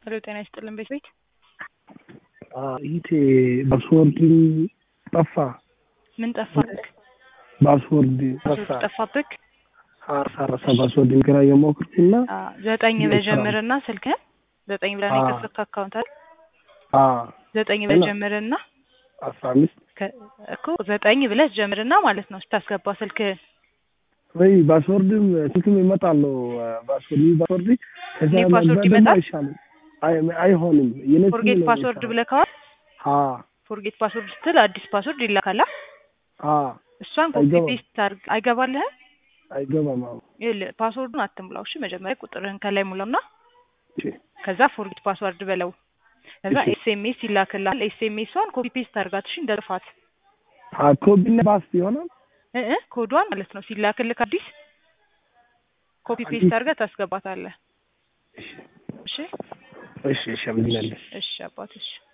ሄሎ ጤና ይስጥልን ቤት ቤት ይቴ ፓስወርድ ጠፋ። ምን ጠፋብክ? ፓስወርድ ፓስወርድ ጠፋ። ጠፋብክ? አረሳ ፓስወርድ ግራ የሞክርኩና አ፣ ዘጠኝ ብለህ እየሰራ ነው። ጀምርና ስልክህን ዘጠኝ ብለህ ነው አ። የከፈትክ አካውንት አይደል? አ ዘጠኝ ብለህ እና ጀምርና አስራ አምስት ከ- እኮ ዘጠኝ ብለህ ጀምርና ማለት ነው ስታስገባ ስልክህን ወይ ፓስወርድም ስልክም ይመጣል። ፓስወርድ ይህ ፓስወርድ ከዛ ኒው ፓስወርድ ደግሞ ይመጣል? አይሻልም። አይ አይሆንም። የኔ ስም ፎርጌት ነው ፓስወርድ የሚሰራው። ብለህ ከዋል አ ፎርጌት ፓስወርድ ስትል አዲስ ፓስወርድ ይላካላ። አ እሷን ኮፒ አይገባም ፔስት አድርግ አይገባልህም። አይገባም። አዎ ይኸውልህ ፓስወርዱን አትሙላው። እሺ መጀመሪያ ቁጥርህን ከላይ ሙላውና እሺ ከዛ ፎርጌት ፓስወርድ በለው። ከዛ እሺ ኤስኤምኤስ ይላክልሃል። ኤስኤምኤሷን ኮፒ ፔስት አድርጋት። እሺ እንደ ጥፋት አ ኮቢና ባስ ይሆናል። እ እ ኮዷን ማለት ነው ሲላክልክ አዲስ ኮፒ ፔስት አዲስ አድርገህ ታስገባታለህ። እሺ እሺ እሺ እሺ አመሰግናለሁ። እሺ አባት እሺ